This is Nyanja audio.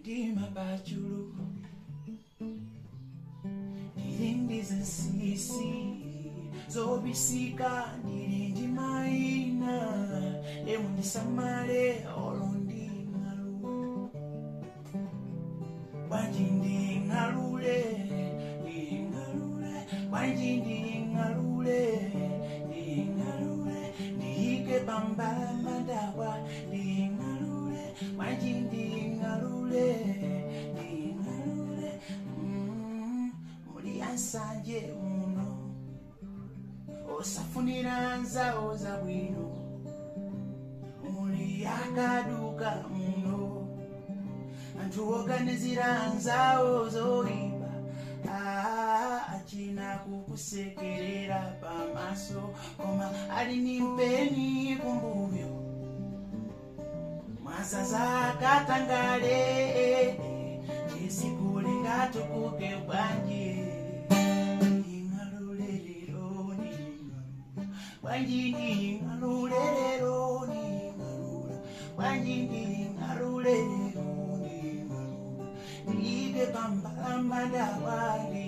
mtima pachulu ndili ndizinsisi zobisika ndili ndi mayina emu ndisamale olo nding'alule bwanji nding'alule nding'alule bwanji nding'alule nding'alule ndiyike pambala madawa nding'alule bwanji nding'alule nding'alule mm, muli ansanje muno osafunira nzawo zabwino muli akaduka muno anthu oganizira nzawo zoyipa Ah, achina kukusekerera pamaso koma ali ni mpeni kumbuyo mwazaza katangale chisikuli ngatukuke bwanji ing'alulelero ning'alula bwanji nding'alulelero ning'alula bwanji nding'alulelero ning'alula ndiyike pambalamba dawa ndi